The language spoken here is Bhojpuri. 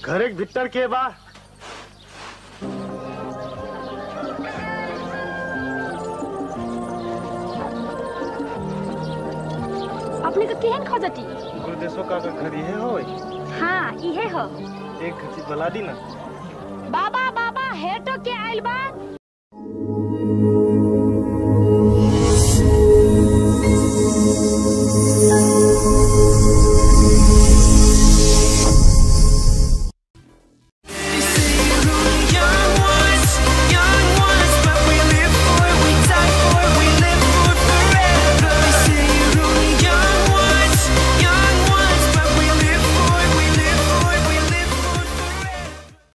घरे के भीतर के बा अपने का केहन खोजती गुरुदेशो का घर ये होय हाँ इहे हो एक घची बला दी ना बाबा बाबा हेटो के आइल बा